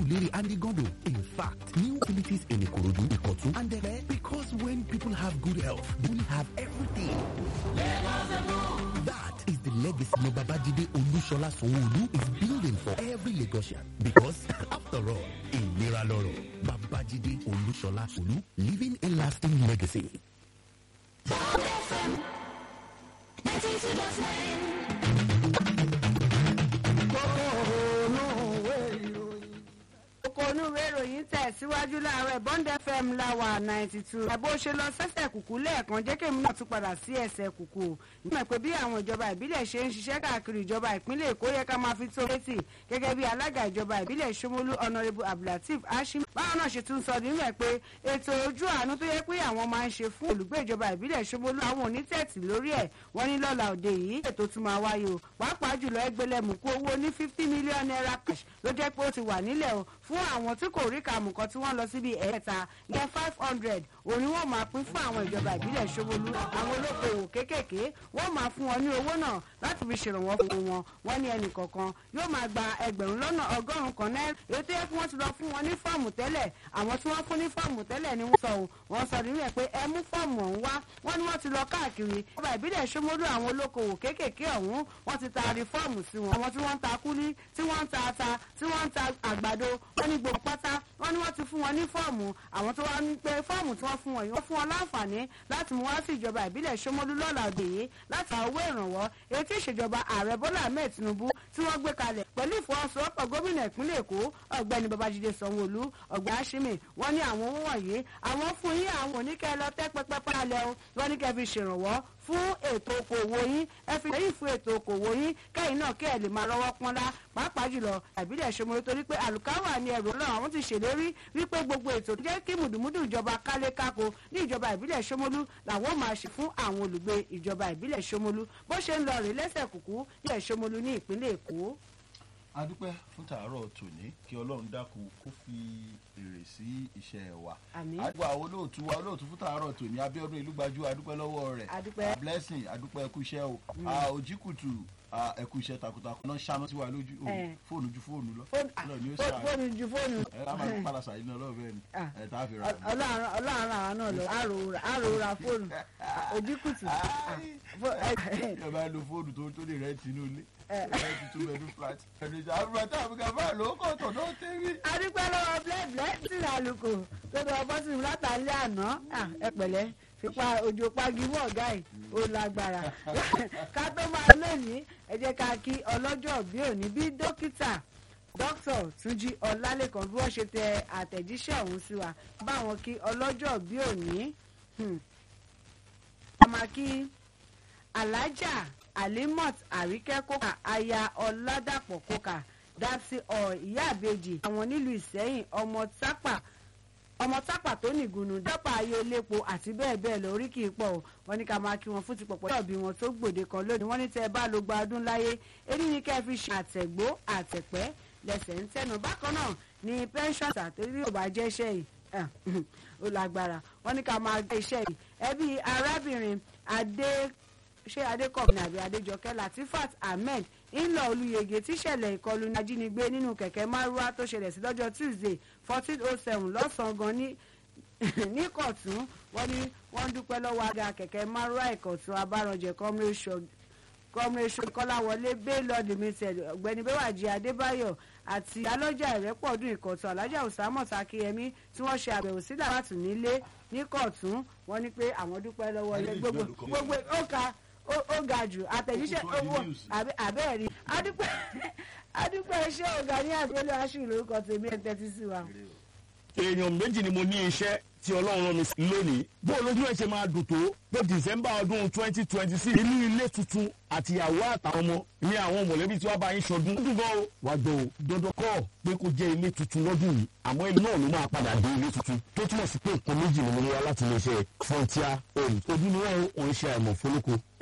Surulere and Igondo. In fact, new facilities in Ikorodu, Ikotu, and Dele. Because when people have good health, they will have everything. That is the legacy Babajide Olushola Sanwo-Olu is building for every Lagosian. Because, after all, ìlera lọ́rọ̀. Babajide Olushola Sanwo-Olu, leaving a lasting legacy. oko onúwé ìròyìn tẹ̀síwájú láàárọ̀ bond fm láwà ninety two. ẹ̀bùn ṣe lọ sẹ́sẹ̀ kùkú lẹ́ẹ̀kan jẹ́ kèmí náà tún padà sí ẹsẹ̀ kùkú. nígbà pé bí àwọn ìjọba ìbílẹ̀ ṣe ń ṣiṣẹ́ káàkiri ìjọba ìpínlẹ̀ èkó yẹ ká máa fi tó létí gẹ́gẹ́ bí alága ìjọba ìbílẹ̀ ṣomolú honourable abdulateef hashim. báwọn náà ṣe tún sọ nínú ẹ̀ pé ètò ojú àánú tó yẹ pé àwọn máa ń ṣe fún olùgbé ìjọba ìbílẹ̀ ṣomolú àwọn onítẹ̀tì lórí ẹ̀ wọ́n ní lọ́la òde yìí ètò tún máa wáyé o pàápàá jùlọ ẹgbẹ̀lẹ́mùkú owó ní fifty million naira cash ló jẹ́ pé ó ti wà nílẹ̀ o fún àwọn tí kò rí kàmù kan tí wọ́n lọ síbi ẹ̀ẹ́ta yẹ five hundred òní wọ́n máa pín fún àwọn ìjọba ìbílẹ̀ ṣobolú àwọn olókoòwò kéékèèké wọ́n máa fún wọn ní owó náà láti fi ṣèrànwọ́ fún wọn wọ́n ní ẹnì kọ̀ọ̀kan yóò máa gba ẹgbẹ̀rún lọ́nà ọgọ́rùn-ún kan náírà èyí tó yẹ kí wọ́n ti lọ fún wọn ní fọ́ọ̀mù tẹ́lẹ̀ àwọn tí wọ́n fún ní fọ́ọ̀mù tẹ́lẹ̀ ni wọ́n sọ ò wọ́n sọ nínú ẹ̀ pé ẹ mú fọ́ọ̀mù ọ̀hún wá wọ́n ní wọ́n ti lọ káàkiri ìjọba ìbílẹ̀ ṣomolú àwọn olókoòwò kéékèèké ọ̀hún wọ́n ti taari fọ́ọ̀mù sí wọn àwọn tí wọ́n ń ta kúlí tí wọ́n ń ta ata tí wọ́n ń ta àgbàdo wọ́n ní gbogbo pátá wọ́n ní wọ́n ti fún wọn ní fọ́ọ̀mù àwọn tó wá ní pé fọ́ọ̀mù tí wọ́n fún wọn yìí wọ́n fún wọn láǹfààní láti mú wá sí ìjọba ìbílẹ̀ ṣomolú lọ́la òde yìí láti àwọn owó ìrànwọ́ èyí tí ìṣèjọba ààrẹ bọ́lá ahmed tinubu tí wọ́n gbé kalẹ̀ pẹ̀lú ìfọwọ́sowọ́pọ̀ gómìnà ìpínlẹ̀ èkó ọ̀gbẹ́ni babájídé sanwó-olú ọ̀gbẹ́ àṣìmì wọ́n ní àwọn owó wọ̀nyí àwọn fún yín àwọn oníkẹ́ lọ tẹ́ pẹpẹ palẹ̀ o wọ́n ní kẹ́ fi ṣèrànwọ́ fún ètò okòwò yín ẹ fi lẹ́yìn fún ètò okòwò yín kẹ́yìn náà kẹ́ ẹ̀ lè máa lọ́wọ́ pọ́nlá pàápàá jùlọ ìbílẹ̀ ṣomoro torí pé àlùkáwà ni ẹ̀rọ náà àwọn ti ṣèlérí wípé gbogbo ètò jẹ́ kí mùdùmùdù ìjọba kálé kákó ní ìjọba ìbílẹ̀ ṣomolú làwọn máa ṣe fún àwọn olùgbé ìjọba ìbílẹ̀ ṣomolú bó ṣe ń lọ rè lẹ́sẹ̀ kùkú ní ṣomolú ní ìpínlẹ̀ èkó. a dúpẹ́ fún tàárọ̀ tòní kí ọlọ́run dákun kó fi èrè sí iṣẹ́ wa. Àmín. àdúgbò àwọn olóòtú wa olóòtú fún tàárọ̀ tòní abíọ́dún ìlúgbajú adúpẹ́ lọ́wọ́ rẹ̀ A dúpẹ́. Ah, blessing adúpẹ́ ẹkú iṣẹ́ o Ah, òjìkùtù ah, ẹkú iṣẹ́ takuntakun náà ṣáná sí wa lójú o, Eh. fóònù ju fóònù lọ Fóònù- Ọlọ́run ni ó fó- ṣàánú. fóònù ju fóònù. ẹ ká máa padà sàyìn náà lọ́wọ́ bẹ́ẹ̀ ni Ah. ẹ tá a fi ra àmì. ọlọ́run ọlọ́run àwọn náà lọ àròra àròra fóònù òjìkùtù ẹ bá lo fóònù tó tó lè rẹ tinú ilé rẹ ti tún bẹnu flat ẹnu ìjà àbúrò àti àbúkà bá lò ó kọ̀ tọ̀ náà tẹ́rí. adúpẹ́ lọ́wọ́ blẹ́blẹ́ sí àlùkò tó lọ bọ́ sí mi látàlẹ́ àná Ah, ẹ pẹ̀lẹ́ fipá òjò pagi mọ́ ọ̀gá ẹ̀ ó lágbára ká tó máa lónìí ẹ jẹ́ ká kí ọlọ́jọ́ bí òní bí dókítà dókítà túnjí ọlálẹ́kan bí wọ́n ṣe tẹ àtẹ̀jíṣẹ́ ọ̀hún sí wa báwọn kí ọlọ́jọ́ bí òní Hmm. a máa kí alájà alimot àríkẹ́ kókà aya ọ̀làdàpọ̀ kókà dapsi ọ̀ ìyá àbejì àwọn nílùú ìsẹ́yìn ọmọ tápà ọmọ tápà tó nìgúnnu dápà ayé elépo àti bẹ́ẹ̀ bẹ́ẹ̀ lọ orí kì í pọ̀ o wọ́n ní ká máa kí wọn fún ti pọ̀pọ̀ yọ̀bí wọn tó gbòde kan lónìí wọ́n ní tẹ́ ẹ bá lo gba ọdún láyé èyí ni kẹ́ ẹ fi ṣe àtẹ̀gbó àtẹ̀pẹ́ lẹ́sẹ̀ ń tẹnu bákan náà ni pension àtẹ̀rí ò bá jẹ́ iṣẹ́ yìí Ah, ó lágbára wọ́n ní ká máa gbé iṣẹ́ yìí ẹbí arábìnrin adé ṣé adékọ̀bìnrin àbí adéjọkẹ́ latifat ahmed ńlọ olùyege tíṣẹ̀lẹ̀ ìkọlù ní ajínigbé nínú kẹ̀kẹ́ márúwá tó ṣẹlẹ̀ sí lọ́jọ́ tuesday fourteen oh seven lọ́sàn-án gan ní ní kọ̀tún wọ́n ní wọ́n dúpẹ́ lọ́wọ́ aga kẹ̀kẹ́ márúwá ìkọ̀tún abáranjẹ kọ́mrẹ́sọ kọ́láwọlé baylor limited ọ̀gbẹ́ni bẹ́wàjì adébáyọ̀ àti alọ́jà ìrẹ́pọ̀dún ìkọ̀tún alájà òsàmọ̀ takiyemi tí wọ́n ṣe àbẹ̀wò sí dàrátù nílé ní kọ̀tún wọ́n ní pé àwọn dúpẹ́ lọ́wọ́ ilé gbogbo gbogbo ó ka ó ó ga jù àtẹ̀jíṣẹ́ Ó tó di owó news. àbẹ́ àbẹ́ẹ̀rí adúpẹ́ adúpẹ́ iṣẹ́ ọ̀gá ní àgbélé aṣù lórúkọ tèmi ẹ̀ tẹ́tí sí wa. èèyàn méjì ni mo ní iṣẹ́ tí ọlọ́run rán mi sí lónìí bó olójú ẹ̀ ṣe máa dùn tó pé december ọdún twenty twenty six inú ilé tuntun àtìyàwó àtàwọn ọmọ ní àwọn mọ̀lẹ́bí tí wọ́n bá yín ṣọdún ó dùn gan o wá gbọ́ o dandan kọ́ pé kó jẹ́ ilé tuntun lọ́dún yìí àmọ́ ilé náà ló máa padà dé ilé tuntun tó túmọ̀ sí pé nǹkan méjì ni mo ní wá láti iléeṣẹ́ frontier homes ojú ni wọ́n ò ń ṣe àìmọ̀ fólókò